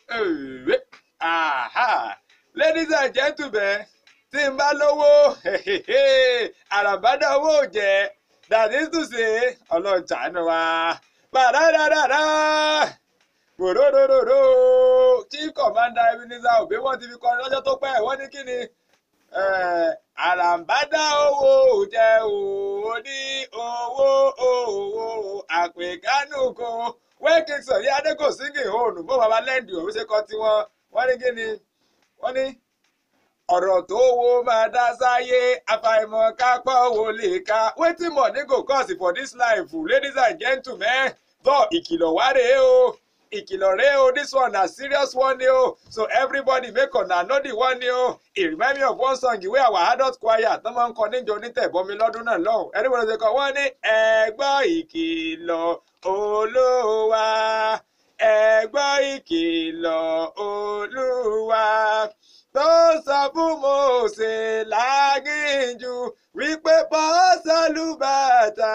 Ẹ̀wẹ̀. Aha. ladies and gentlemen tí n bá lówó àràbádà owó ò jẹ́ that is to say ọlọ́jà ni wa pàdádàdàdà gbòdòdòdòdò chief commander ebenezer obe wọ́n ti fi kọrin lọ́jọ́ tó pẹ́ wọ́n ní kí ni àràbádà owó ò jẹ́ òwò ní owó òwò àpèkánú kan wẹ́kìnsọ̀ ní adékòsíngì òòrùn bó baba lẹ́ǹdì òun ṣe kọ́ tiwọn wọ́n ní kí ni wọ́n ní ọ̀rọ̀ tó wo máa dá sáyé àfàìmọ̀ kápá owó lè ka wetin money go cost for this life ladies and gentlemen tó ìkìlọ̀ wá rèé o ìkìlọ̀ rèé o this one na serious one ni o so everybody make una know the one ni o it remind me of one song wey our adult choir tó máa ń kọ níjọ onítẹ̀bọmi lọ́dún náà lọ́hùn everybody ṣe kọ wọ́n ní ẹgbọ́ ìkìlọ̀ olúwa ẹgbọ́ ìkìlọ̀ olúwa tó sọ fún Mósè lágìnjù wípé bọ́sálùbàtà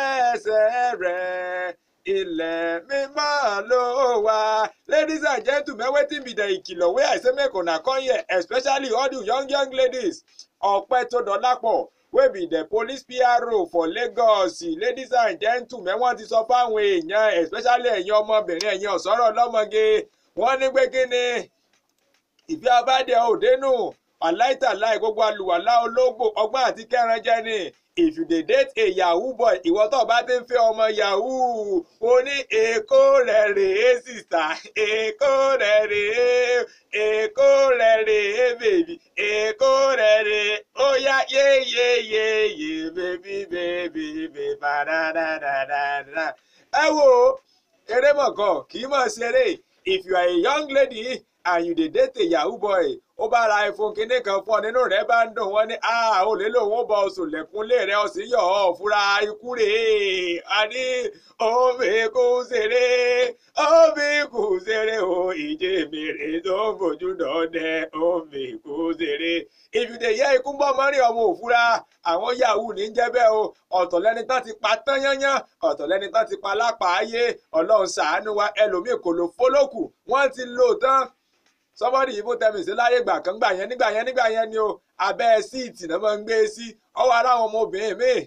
ẹsẹ̀ rẹ̀ ilẹ̀ mímọ́ ló wà. ladies and gentlemen wetin be the ìkìlọ̀ wey i say make una come here especially all the young young ladies ọpẹ́ tó dọ́lápọ̀ wey be the police PRO for Lagos ladies and gentlemen wọ́n ti sọ fáwọn èèyàn especially ẹ̀yin ọmọbìnrin ẹ̀yin ọ̀sọ́rọ̀ ọlọ́mọge wọ́n ní pé kí ni ìfẹ́ abáde òdenu aláìtàláì gbogbo àlùwàlá ológbò ọgbọ́n àti kẹrànjẹ ni if you dey date a yahoo boy ìwọ tó bá ti ń fẹ́ ọmọ yahoo o ní èkó rẹ̀ rèé sìsà èkó rẹ̀ rèé èkó rẹ̀ rèé bèbí èkó rẹ̀ rèé ó yá yéyéyéyé bèbí bèbí bèbá dáadáa. ẹ wo eré mọ̀gàn kì í mọ̀ ṣeré if you are a young lady and you dey date a yahoo boy ó bá ra iphone kinní kan fún ọ nínú rẹ bá ń dùn wọn ní a ò lè lòun ó bọ oṣù lẹkùnlé rẹ ọsì yọ ọ fúra ikú rèé a ní omi kò ṣeré omi kò ṣeré o ìjẹ mèrè tó ń bójú dọdẹ omi kò ṣeré if you dey hear ikú bọ́ mọ́rin ọmọ òfúra àwọn yahoo ní jẹ́ bẹ́ẹ̀ o ọ̀tọ̀ lẹ́ni tán ti pa tán yányán ọ̀tọ̀ lẹ́ni tán ti pa lápá ayé ọlọ́run ṣàánú wa ẹlòmíì kò lò fólókù wọ́n ti lò tán somebody yìí fún tẹmí sí láyé gbà kan gbà yẹn nígbà yẹn nígbà yẹn ni o abẹ́ síìtì náà máa ń gbé sí ọwọ́ ara àwọn ọmọbìnrin mi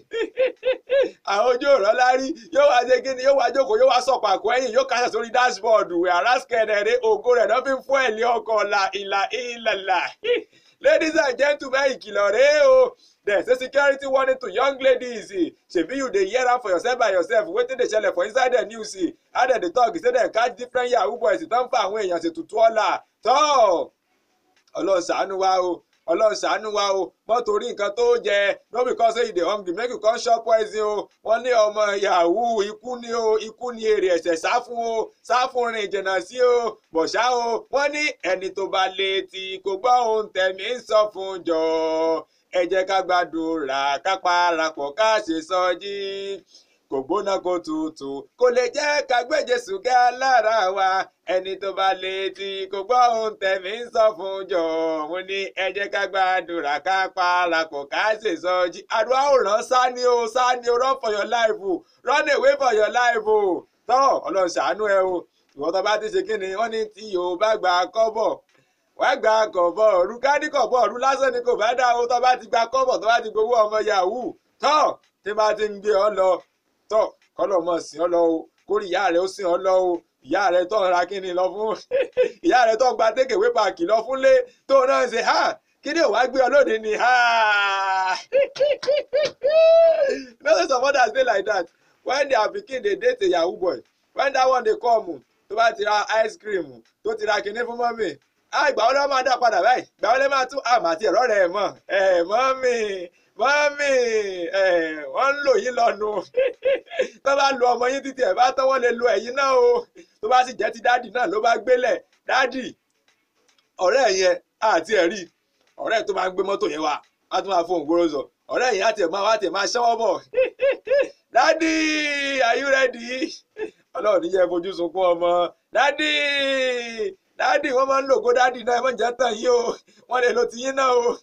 àwọn ojú ọ̀rọ̀ lárí yóò wá ṣe kí ni yóò wá jókòó yóò wá sọ̀pàkó ẹ̀yìn yóò kásẹ̀ sórí dashboard àràsìkẹ̀rẹ̀ rẹ̀ ògo rẹ̀ náà fi ń fún ẹ̀lẹ́ ọkọ̀ ọ̀la ìlà ìlàlà ladies and gentlemen ìkìlọ̀ rèé o there say security warning to young ladies shebi you dey hear am for yourself by yourself wetin dey ṣẹlẹ̀ for inside the news how dem dey talk say dem catch different yahoo boys tán fa àwọn èèyàn ṣètùtù ọ̀la tọ́ ọlọ́run ṣàánú wa o ọlọ́run ṣàánú wa o mọ́ torí nǹkan tó jẹ no because say you dey hungry make you come chop poison o wọ́n ní ọmọ yahoo ikú ni o ikú ni èrè ẹ̀ṣẹ̀ sá fún o sá fún rìn jìnnà sí o bọ̀ṣá o wọ́n ní ẹni tó bá létí kò gbọ́ ohun tẹ̀mí ń sọ fún jọ ẹ jẹ́ ká gbàdúrà ká parapọ̀ ká ṣe sọjí kò gbóná kó tutù kò lè jẹ́ ká gbé Jésù ga lára wa ẹni tó bá létí kò gbọ́ ohun tẹ̀mí ń sọ fún jọ òun ní ẹ jẹ́ ká gbàdúrà ká parapọ̀ ká ṣe sọjí àdúrà ò rán sáni o sáni o run for your life o run away for your life o tọ́ ọlọ́run ṣàánú ẹ o ìwọ́n tó bá ti ṣe kí ni wọ́n ní tí yóò bá gba kọ́bọ̀ wàá gba kọ̀bọ̀ ọ̀rú kádì kọ̀bọ̀ ọ̀rú lásán ni kò bá dá o tó bá ti gba kọ́bọ̀ tó bá ti gbowó ọmọ yahoo tọ́ tí bá ti ń gbé ọ lọ tọ́ kọ́lọ̀ mọ̀ sí ọ lọ o kórì ìyá rẹ̀ ó sìn ọ lọ o ìyá rẹ̀ tó ń ra kíni lọ fún ìyá rẹ̀ tó ń gba tékèwé pààkì lọ fúnlé tó náà ṣe ha kí ni òwá gbé ọ lóde ni ha no say some others dey like that when their pikin dey date a yahoo boy when that one dey come tó bá ti ra ice cream tó ti ra kíní fún mọ́mì ìgbà wo ló máa dá padà báyìí ìgbà wo ló máa tún àmà àti ẹ̀rọ rẹ̀ mọ̀ ẹ̀ mọ́mì mọ́mì ẹ̀ wọ́n ń lò yín lọ́nu tó bá lo ọmọ yín títí ẹ̀ bá tán wọ́n lè lo ẹ̀yin náà o tó bá sì jẹ́ ti dádì náà ló bá gbélẹ̀ dádì ọ̀rẹ́ yẹn àti ẹ̀rí ọ̀rẹ́ tó máa ń gbé mọ́tò yẹn wá wá tún máa fóun gbóró sọ ọ̀rẹ́ yẹn àti ẹ̀ máa wá tẹ̀ máa ṣẹ́wọ́ bọ̀ dádì are you ready ọlọ́run níyẹn fojú sunkún ọmọ dádì dádì wọ́n máa ń lògó dádì náà ẹ mọ̀ jẹ́ tàn yín o wọ́n lè lo tiyín náà o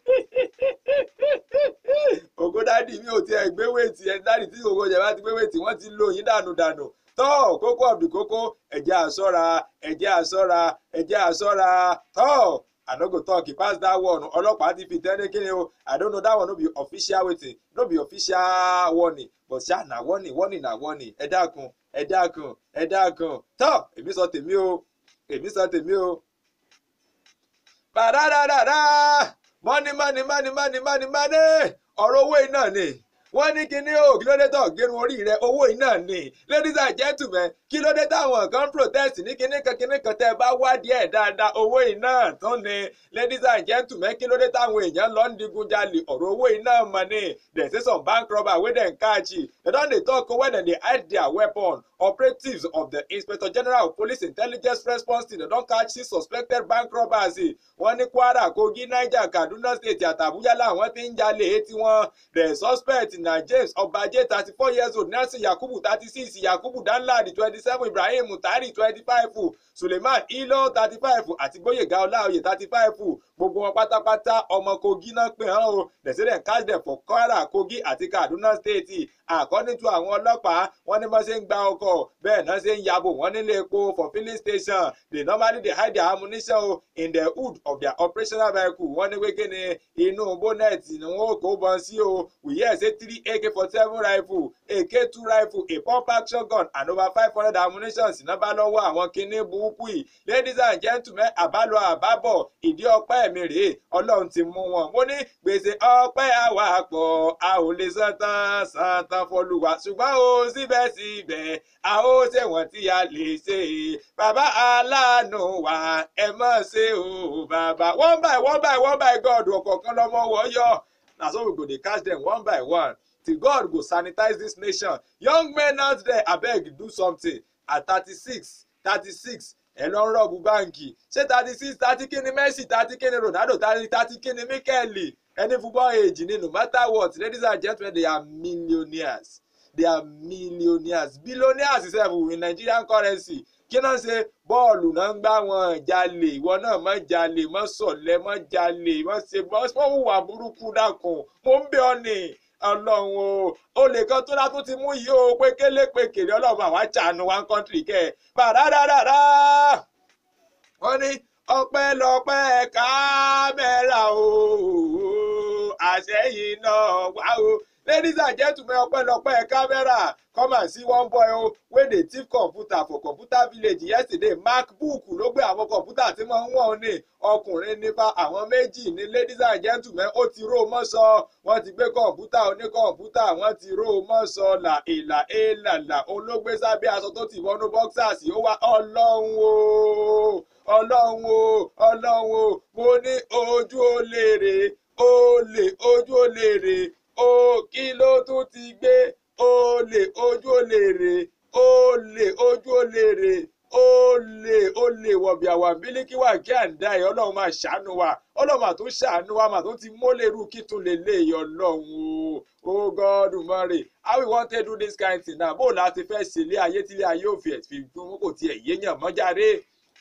ògo dádì mi ò tiẹ̀ gbé wéètì ẹ dádì tí ògo jẹ̀ bá ti gbé wéètì wọ́n ti lo yín dànù dànù tọ́ kókó ọ̀bì kókó ẹ̀jẹ̀ àṣọ́ra ẹ̀jẹ̀ àṣọ́ra ẹ̀jẹ̀ àṣọ́ra tọ́ i no go talk e pass that one ọlọ́pàá ti fi tẹ́lẹ̀ kí ni o i don't know that one no be official wetin no be official warning but ṣá na warning warning na warning ẹ dákun ẹ dákun ẹ dákun tọ́ èmi sọ tèmi o èmi sọ tèmi o. bàdàdàdàdà mọ́ni mọ́ni mọ́ni mọ́ni mọ́ni mọ́ni ọ̀rọ̀ owó iná ni wọ́n ní kíní o kí ló dé tó gẹrun orí rẹ owó iná ni ladies and gentlemen kí ló dé táwọn kan protest ní kíní kan kíní kan tẹ́ ẹ bá wádìí ẹ̀ dáadáa owó iná tán ni ladies and gentlemen kí ló dé táwọn èèyàn lọ ń digunjalè ọ̀rọ̀ owó iná mọ̀ ni dem say some bank robber wey dem catch dem don dey talk when dem dey hide their weapon operatives of the inspector general of police intelligence response team dem don catch six suspected bank robbers wọ́n ní kwara kogi niger kaduna state àtàbújá làwọn ti ń jalè tiwọn the suspect na james ọbàjẹ́ thirty four years old nelson yakubu thirty six yakubu danladi twenty seven ibrahim mutari twenty five suleiman ilo thirty five àti gbóyèga ọláòyè thirty five gbogbo wọn pátápátá ọmọ kogi náà pè hàn o they say dem catch them for kwara kogi àti kaduna state according to àwọn ọlọ́pàá wọ́n ní bọ́n ṣe ń gba ọkọ̀ bẹ́ẹ̀ náà ṣe ń yabò wọ́n nílé epo for filling station they normally dey hide their ammunition o in the hood of their operational vehicle wọ́n ní wéké ni inú bónẹ́ẹ̀tì ni wọ́n kó bọ́n sí o we hear say three ak forty seven rifle ak two rifle a pump action gun and over five hundred ammunition sì náà bá lọ́wọ́ àwọn kinní burúkú yìí ladies and gentlemen àbálọ àbábọ̀ ìdí ọpẹ́ mi rèé ọlọ́run ti mú wọn mo ní gbèsè ọpẹ́ àwàpọ̀ a ò lè san tán san tán fọlùwà ṣùgbọ́n o síbẹ̀síbẹ̀ a ó ṣèwọ̀n tí a lè ṣe bàbá aláàánú wa ẹ mọ̀ ṣe o bàbá one by one by one by God ọ̀kọ̀ọ̀kan lọ́mọ wọ́ yọ na so we go dey catch them one by one till God go sanitize this nation young men out there abeg do something at thirty-six thirty-six ẹ lọ ń rọ̀bù báǹkì ṣé thirty six thirty kíni Messi thirty kíni Ronaldo thirty thirty kíni Mikel any football age ni no matter what ladies and gentlemen they are millionaires they are millionaires billionaires sef in Nigerian currency kí náà ṣe bọ́ọ̀lù náà ń gbá wọn jalè ìwọ náà má jalè má sọ̀lẹ̀ má jalè má ṣe má hùwà burúkú dákun mo ń bẹ̀ ọ́ ni ọlọ́run o olè kan tó látún ti mú yìí o pé kélé pé kèrè ọlọ́run àwa ṣàánú one country kẹ́ ẹ̀ bàdàdàdàdà wọ́n ní ọpẹ́lọpẹ́ kámẹ́rà o àṣẹyìn náà wá o ladies and gentlemen ọpẹ́lọpẹ́ kámẹ́rà come and see one boy o wey dey thief computer for computer village yesterday macbook ló gbé àwọn kọ̀ǹpútà tí wọ́n ń wọ̀n ní ọkùnrin nípa àwọn méjì ní ladies and gentlemen ó ti ró mọ́sọ wọ́n ti gbé kọ̀ǹpútà oníkọ̀ǹpútà wọ́n ti ró mọ́sọ là ìlà èèlàlà olóògbé sábẹ́ aṣọ tó ti wọnú boxers ó wá ọlọ́run o ọlọ́run o ọlọ́run o mo ní ojú olè rè olè ojú olè rè o kí ló tún ti gbé olè ojú olè rè olè ojú olè rè olè olè wọ̀bìàwà bílíkì wà kí à ń dá ẹ̀ ọlọ́run máa ṣàánú wa ọlọ́run máa tún ṣàánú wa máa tún ti mólèrú kí tún lè lé èyí ọlọ́run o oh God mọ̀rẹ̀ how we wan take do this kind thing now bó o láti fẹ́ ṣe ilé ayé tí ilé ayé ò fi ẹ̀fì fún kò tiẹ̀ yéèyàn mọ́jáde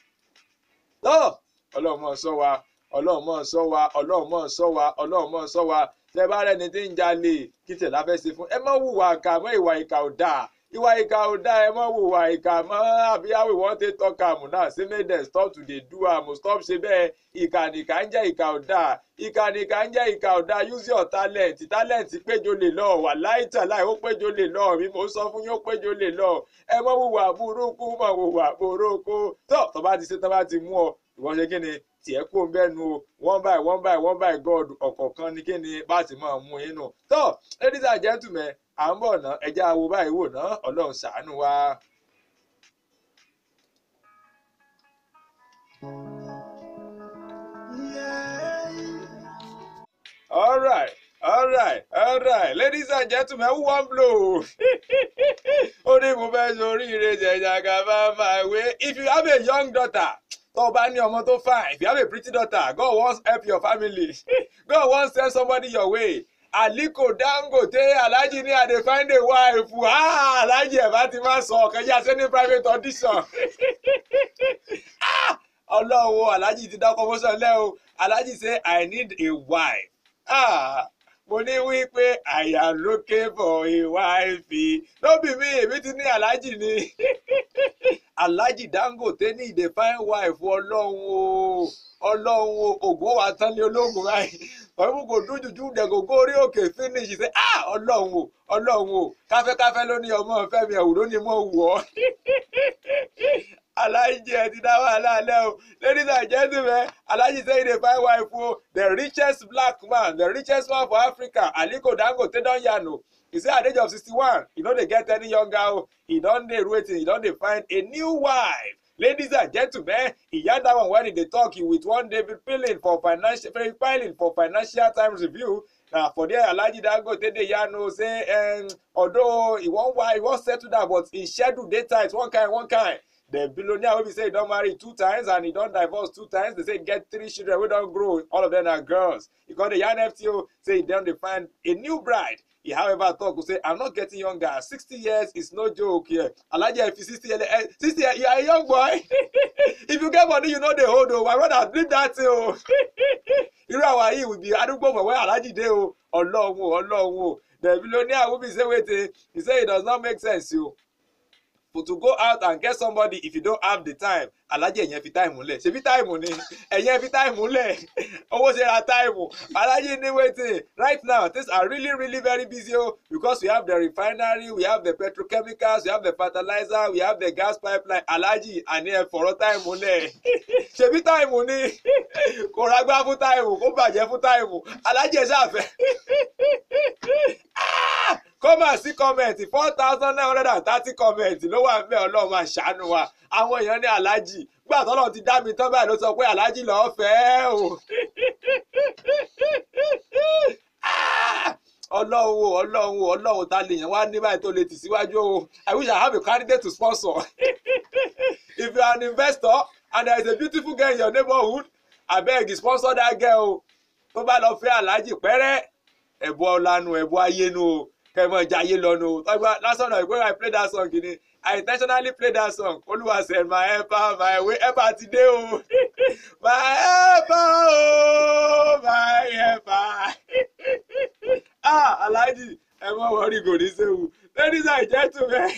tó ọlọ́run mọ̀ sọ wa ọlọ́run mọ̀ sọ wa ọlọ́run mọ̀ sọ wa ọlọ́run mọ̀ sọ wa tẹ bá rẹni tí ń jalè kí tẹ̀ láfẹ́ ṣe fún ẹ má hùwà ìkà mọ́ ìwà ìkà ò dáa ìwà ìkà ò dáa ẹ má hùwà ìkà mọ́ àbí how we wan take talk am now say make dem stop to dey do am stop ṣe bẹ́ẹ̀ ìkà nìkà ń jẹ́ ìkà ò dáa ìkà nìkà ń jẹ́ ìkà ò dáa use your talent talent péjọ lè lọ wà láìtà láì ó péjọ lè lọ mi mo sọ fún yín ó péjọ lè lọ ẹ má hùwà burúkú má hùwà burúkú tó tó bá ti ṣe tó bá ti mú ọ ìwọ ṣe kí ni tiẹ̀ kó ń bẹ́nu o one by one by one by God ọ̀kọ̀ọ̀kan ni kí ni bá ti máa mú inú. tó ladies and gentlemen à ń bọ̀ ná ẹjẹ́ awo báyìí wò ná ọlọ́run ṣàánú wa. all right all right all right ladies and gentlemen who wan blow ó ní mo fẹ́ sọ oríire jẹ̀jàgà bá máa wé if you have a young daughter tó o bá ní ọmọ tó fine if you have a pretty daughter God wan help your family God wan send somebody your way Aliko Dangote Alhaji ní I dey find a wife ah Alhaji ẹ̀ bá ti máa sọ ọ̀kan yá sẹ́ni private audition ah ọlọ́run Alhaji ti dá promotion lẹ́ o Alhaji say I need a wife ah mo ní wípé I am looking for a wife no be me èmi ti ní aláàjì ni aláàjì Dangote ní ìdè fine wife ọlọ́run o ọlọ́run o ògùn wa tán ní ológun báyìí ọ̀run kò dún jùjú dẹ̀gògó orí òkè finish ṣe ah ọlọ́run o ọlọ́run o káfẹ́káfẹ́ ló ní ọmọ fẹ́mi ẹ̀wù ló ní mọ̀ wù ọ́ aláàjì ẹ ti dá wàhálà alẹ́ o ladies and gentlemen aláàjì say dey find wife o the richest black man the richest man for Africa Aliko Dangote don yarn o he say at the age of sixty-one he no dey get any younger o he don dey waiting he don dey find a new wife ladies and gentlemen he yarn that one when he dey talk with one David Pilling for financial Pilling for Financial Times Review na for there alhaji dangote dey yarn o say um, although he wan why he wan settle down but him schedule dey tight one kind one kind the billionaire wey be say he don marry two times and he don divorce two times they say he get three children wey don grow all of them na girls he come dey yarn fto say he don dey find a new bride he however talk say i'm not getting younger sixty years is no joke here alhaji efi sixty years eh, sixty years you are a young boy if you get money you no dey hold o my brother leave that thing o irú àwa yìí we be arúgbó for where alhaji dey o ọlọ́run o ọlọ́run o the billionaire wey be say wetin he say it does not make sense o for to go out and get somebody if you don't have the time alájẹ ẹ̀yẹn fi táìmù lẹ̀ ṣebí táìmù ni ẹ̀yẹn fi táìmù lẹ̀ owó ṣe ra táìmù alájẹ ní wetin right now things are really really very busy o because we have the refinery we have the petrochemicals we have the fertilizer we have the gas pipeline alájì àní ẹ fọ̀rọ̀ táìmù lẹ̀ ṣebí táìmù ni kò rágbá fún táìmù kò bàjẹ́ fún táìmù alájẹ ṣàfẹ́ kọ́mà sí kọ́mẹ̀ntì four thousand nine hundred and thirty kọ́mẹ̀ntì ló wà ń bẹ̀ ọlọ́run máa ṣàánú wa àwọn èèyàn ní aláàjì gbà tọ́lọ̀ ti dá mi tán báyìí ló sọ pé aláàjì lọ́ọ́ fẹ́ o. ọlọ́run o ọlọ́run o ọlọ́run ta lè yàn wá ní báyìí tó lè tì síwájú o I wish I have a candidate to sponsor if you are an investor and there is a beautiful girl in your neighborhood abeg sponsor that girl o tó bá lọ fẹ́ aláàjì pẹ́rẹ́ ẹ̀bùn ọ̀lànà ẹ̀bùn ayénu o kẹmọ jayé lọnu tọgbà lásán náà ìpínlẹ̀ I play that song kìíní I intentionally play that song olúwa send my helper my way helper ti dé o my helper o my helper ah alhaji ẹ mọ wọrí kò ní séwu ladies and gentlemen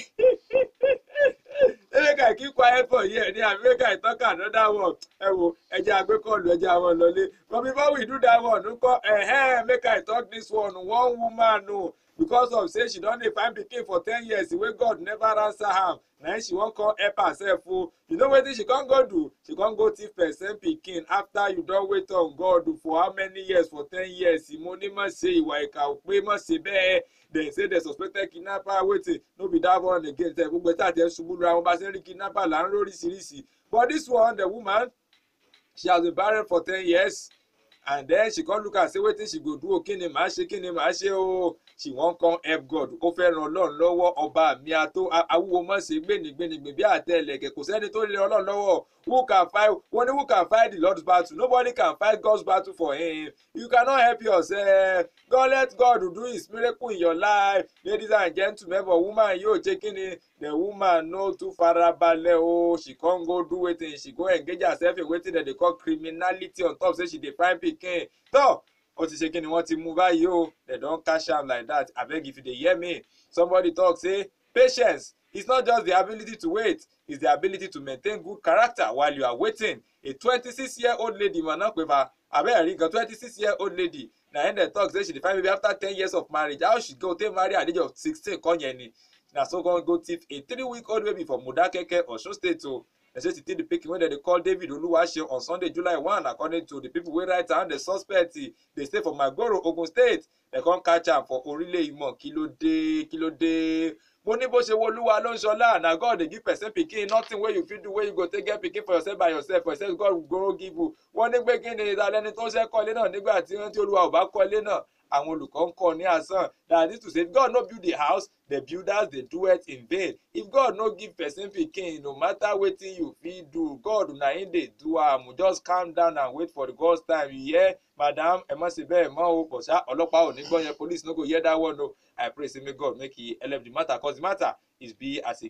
make I keep quiet for here ni abi make I talk another one ẹ wo ẹjẹ agbẹkọọlù ẹjẹ àwọn lọlé but before we do that one nkọ ẹhẹn make I talk this one one woman o because of say she don dey find pikin for ten years wey God never answer am na she wan come help herself o you know wetin she come go do she come go thief person pikin after you don wait on God for how many years for ten years mo ní má ṣe ìwà ìkà ò pé má ṣe bẹ́ẹ̀ dem say dem suspected kidnapper wetin no be that one again tẹ gbogbo ẹta tẹ ṣubú lura wọn bá ṣe ń rí kidnapper là ń lóríṣiríṣi but this one the woman she has been barren for ten years and then she come look am say wetin she go do o kí ni màá ṣe kí ni màá ṣe o she wan come help God ó fẹ́ ran ọlọ́run lọ́wọ́ ọba mi àtó awúwo mọ̀ ṣe gbénigbénigbè bí àtẹ ẹlẹ́gẹ̀ kò sẹ́ni tó lè ọlọ́run lọ́wọ́ who can fight wọ́n ní who can fight the Lord's battle nobody can fight God's battle for him you cannot help yourself God let God do his miracle in your life ladies and gentlemen but woman yóò ṣe kí ni the woman no too farabalẹ̀ o she come go do wetin she go engage herself in wetin dem dey call criminality on top say she dey find pikin tọ́ ó ti ṣe kí ni wọ́n ti mú báyìí o they don cash am like that abeg if you dey hear me somebody talk say patience is not just the ability to wait it's the ability to maintain good character while you are waiting a twenty-six year old lady mà náà pé fa abeg rí gan twenty-six year old lady na him dem talk say she dey find baby after ten years of marriage how she go take marry at the age of sixteen kọ́ yẹn ni na so come go thief a three week old baby for Modakeke Osun State o. They say she take the pikin wey dem dey call David Oluwaseun on Sunday July one according to the people wey write am the suspect dey stay for Magoro Ogun State dem come catch am for Orile Imo kí ló dé kí ló dé mo ní bó ṣe wo olúwa ló ń ṣọlá na God dey give person pikin nothing wey you fit do wey you go take get pikin for yourself by yourself for yourself God go give you wọ́n ní pé kí ni ìdálẹ́ni tó ṣe kọ́lé náà nígbà tí wọ́n ti olúwa ò bá kọ́lé náà àwọn olùkọ́ ń kọ́ ní asán that is to say if God no build the house the builders dey do it in vain if God no give person pikin no matter wetin you fit do God na him dey do am just calm down and wait for the God's time you hear madam ẹ má ṣe bẹ́ẹ̀ mọ́ o but ṣá ọlọ́pàá ò ní gbọ́ yẹn police no go hear that one o I pray say may God make he help the matter cause the matter is be as e get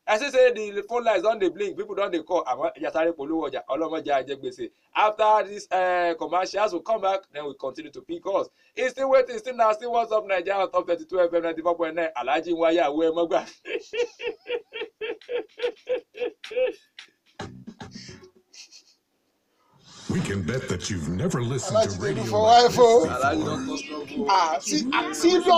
I see say the phone lines don dey blink people don dey call àmọ́ ẹja sáré polówó ọjà ọlọ́mọdé ajẹ́ gbèsè after this uh, commercials we come back then we continue to pick calls e still waiting still na still what's up naija on top thirty two fm ninety four point nine alhaji nwaya awo ẹ mọ́gbà. We can bet that you've never listened Alhaji to dey radio do for like wife o. this alhaji before. don cause trouble. Ah, see, ah, serious